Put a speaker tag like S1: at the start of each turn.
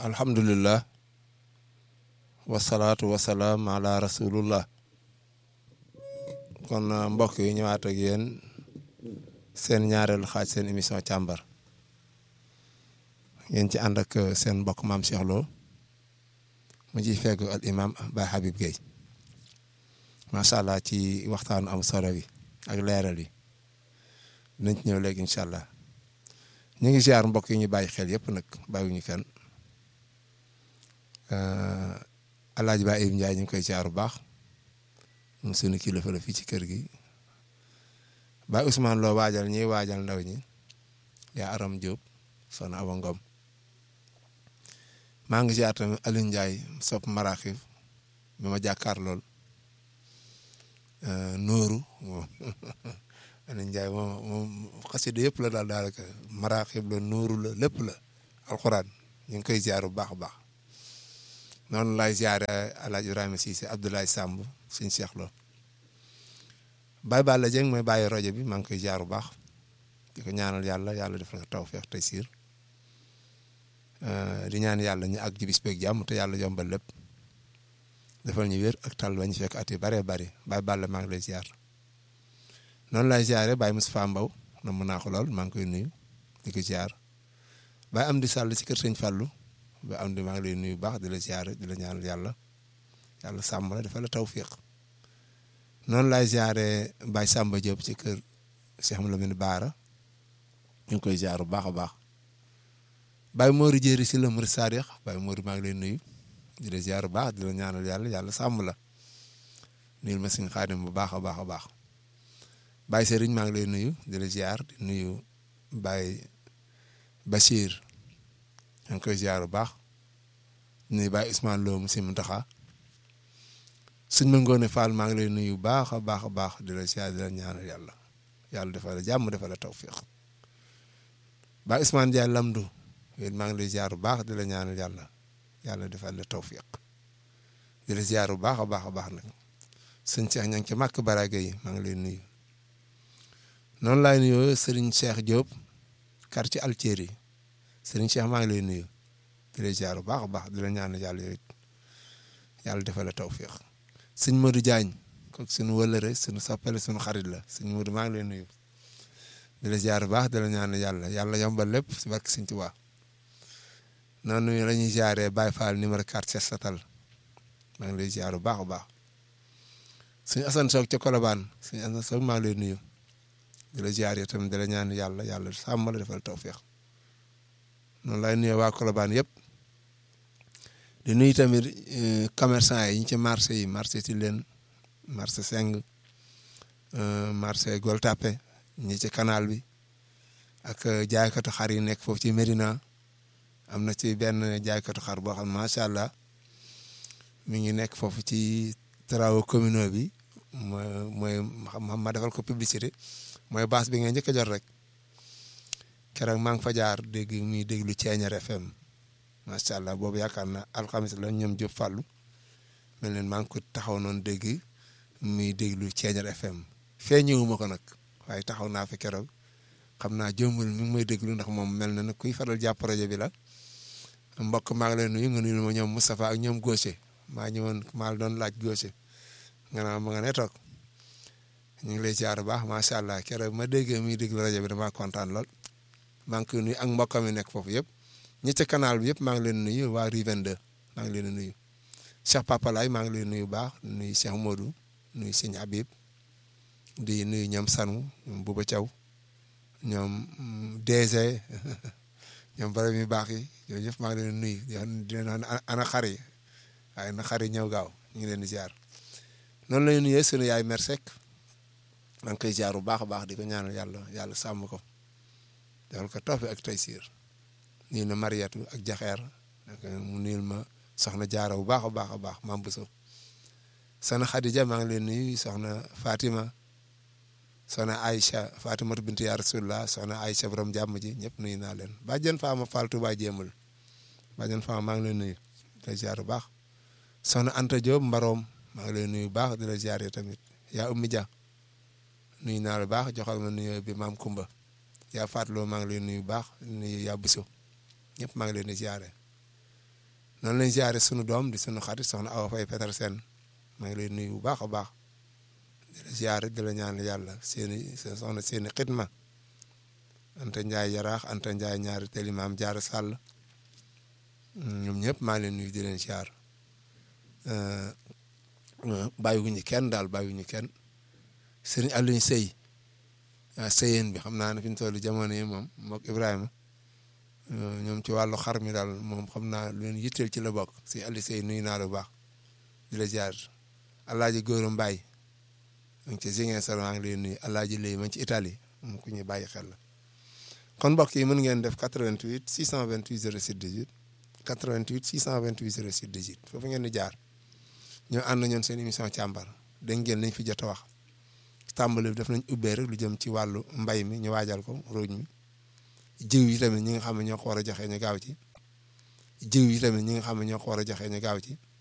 S1: alhamdulillah wasalaatu wasalaam ala rasulullah kon mbokk yi ñëwaat ak yéen seen ñaareelu xaaj seen émission càmbar ngeen ci ànd ak seen mbokk maam Cheikh Lo mu ciy fekk al imam Baye Habib Gueye macha allah ci waxtaanu am solo bi ak leeral yi dinañ ci ñëw léegi incha allah ñu ngi ziar mbokk yi ñu bàyyi xel yëpp nag bàyyiwuñu kenn Alaaji Ba Ibu Ndiaye ñu ngi koy ziar bu baax moom suñu kilifa la fii ci kër gi Baye Ousmane Lo waajal ñiy waajal ndaw ñi yaa Aram Diop soxna Awa Ngom maa ngi ziar tamit Alioune Ndiaye sopp maraaxib bi ma jàkkaar lool Nooru moom Alioune Ndiaye moom moom xasida yëpp la daal daanaka maraaxib la Nooru la lépp la alxuraan ñu ngi koy ziar bu baax a baax noonu laay ziare El Hadj Ibrahima Cissé Abdoulaye Samb suñu Cheikh Lo Baye Balla Dieng mooy bàyyi rajo bi maa ngi koy ziar bu baax di ko ñaanal yàlla yàlla defal ko tawfeex tey siir di ñaan yàlla ñu àgg ci bis beeg jàmm te yàlla yombal lépp defal ñu wér ak tal ba ñu fekk at yu bëree bëri Baye Balla maa ngi lay ziar noonu laay ziare Baye Moustapha Mbaw na mën naa ko lool maa ngi koy nuyu di ko ziar Baye Amdi Sall ci kër Sëñ Fallou ba am di maa ngi lay nuyu baax di la ziare di la ñaanal yàlla yàlla sàmm la dafa la tawfiq noonu laay ziare Baye Samba Diop ci kër Cheikh Malamine Baara ñu ngi koy ziar bu baax a baax Baye Mori Jéeri si la Mourid Sadiq Baye Mori maa ngi lay nuyu di la ziar bu baax di la ñaanal yàlla yàlla sàmm la nuyul ma suñu xaadim bu baax a baax a baax Baye Serigne maa ngi lay nuyu di la ziar di nuyu Baye Bachir ñu ngi koy ziar bu baax nuyu Baye Ousmane Lo mu si Muntaxa suñ ma ngoone Fall maa ngi lay nuyu baax a baax a baax di la ziar di la ñaanal yàlla yàlla defal la jàmm defal la tawfiq Baye Ousmane Ndiaye Lamdu yéen maa ngi lay ziar bu baax di la ñaanal yàlla yàlla defal la tawfiq di la ziar bu baax a baax a baax nag sëñ Cheikh ña ngi ci màkk baraga yi maa ngi lay nuyu noonu laay nuyoo Serigne Cheikh Diop quartier Altieri Serigne Cheikh maa ngi lay nuyu di la ziar bu baax a baax di la ñaanal yàlla yooyu yàlla defal la tawfiq sëñ Modou Diagne kooku suñu wëlëre suñu soppale suñu xarit la sëñ Modou maa ngi lay nuyu di la ziar bu baax di la ñaanal yàlla yàlla yombal lépp si barke Sëñ Tuubaa noonu la ñuy ziaree Baye Fall numéro 4 set satal maa ngi lay ziar bu baax a baax suñu Assane Soog ca Colobane suñu Assane Soog maa ngi lay nuyu di la ziar itam di la ñaan yàlla yàlla sàmm la defal tawfiq noonu lay nuyoo waa Colobane yëpp di nuyu tamit commerçant yi ñu ci marché yi marché ci leen marché Seng marché Gueule Tapée ñi ci canal bi ak jaaykatu xar yi nekk foofu ci Médina am na ci benn jaaykatu xar boo xam macha allah mi ngi nekk foofu ci travaux communaux bi mooy mooy ma defal ko publicité mooy base bi nga njëkk a jot rek keroog maa ngi fa jaar dégg muy déglu Thiéniere FM macha allah boobu yaakaar na alxamis la ñoom Diop Fallou mel ne maa ngi ko taxaw noonu dégg muy déglu Thiéniere FM fee ñëwuma ko nag waaye taxaw naa fi keroog xam naa jëmbul mi ngi may déglu ndax moom mel na nag kuy faral jàpp projet bi la mbokk maa ngi lay nuyu nga nuyu ma ñoom Moustapha ak ñoom Gaucher maa ñëwoon maa la doon laaj Gaucher nga naa ma nga ne toog ñu ngi lay ziar bu baax macha allah keroog ma déggee muy déglu rajo bi damaa kontaan lool maa ngi koy nuyu ak mbokkam mi nekk foofu yëpp ñi ci canal bi yëpp maa ngi leen nuyu waa Rue 22 maa ngi leen nuyu Cheikh Papa Laye maa ngi leen nuyu baax nuyu Cheikh Modou nuyu Sëñ Habib di nuyu ñoom Sanu ñoom Bouba Thiaw ñoom DG ñoom borom yu baax yi yooyu yëpp maa ngi leen nuyu di leen wax ana xar yi waaye na xar yi ñëw gaaw ñu ngi leen di ziar noonu la ñu nuyee sunu yaay Mersek maa ngi koy ziar bu baax a baax di ko ñaanal yàlla yàlla sàmm ko defal ko tawfiq ak taysiir nuyu na Mariatu ak Jaxeer mu nuyul ma soxna Jaara bu baax a baax a baax maam Bousso soxna Khadija maa ngi leen nuyu soxna Fatima. soxna Aïcha Fatimatu bintu yaa Rasulullah soxna Aïcha borom jàmm ji ñëpp nuyu naa leen bàjjen Faama Fall Touba jéemul bàjjen Faama maa ngi lay nuyu di la ziar bu baax soxna Anta Diop Mbaroom maa ngi lay nuyu bu baax di la ziar tamit yaa Ummi Dia nuyu naa la baax joxal ma nuyu bi maam Kumba yaa Fatloo maa ngi lay nuyu bu baax nuyu yaa Buso ñëpp maa ngi leen di ziare noonu lañ ziare sunu doom di sunu xarit soxna Awa Faye Petersen maa ngi lay nuyu bu baax a baax di la ziare di la ñaan yàlla seeni seen soxna seeni xidma Anta Ndiaye yaraax Anta Ndiaye ñaari teli maam jaara sàll ñoom ñëpp maa leen nuyu di leen ziar bàyyiwuñu kenn daal bàyyiwuñu kenn sëriñ Alioune Seye ah sëyeen bi xam naa ne fi ñu toll jamono yi moom mook Ibrahima ñoom ci wàllu xar mi daal moom xam naa lu leen yitteel ci la bokk si Alioune Seye nuyu naa la bu baax di la ziar Alaaji Góora Mbaay mu ngi ci Ziguinchor maa ngi lay nuyu Alaaji Lay ma ci Italie moom ku ñuy bàyyi xel la kon mbokk yi mën ngeen def 88 628 06 18 88 628 06 18 foofu ngeen di jaar ñoo ànd ñoon seen émission càmbar dégg ngeen lañ fi jot a wax tàmbali def nañ ubbee rek lu jëm ci wàllu mbay mi ñu waajal ko róoj mi jiw yi tamit ñi nga xam ne ñoo ko war a joxe ñu gaaw ci jiw yi tamit ñi nga xam ne ñoo ko war a joxe ñu gaaw ci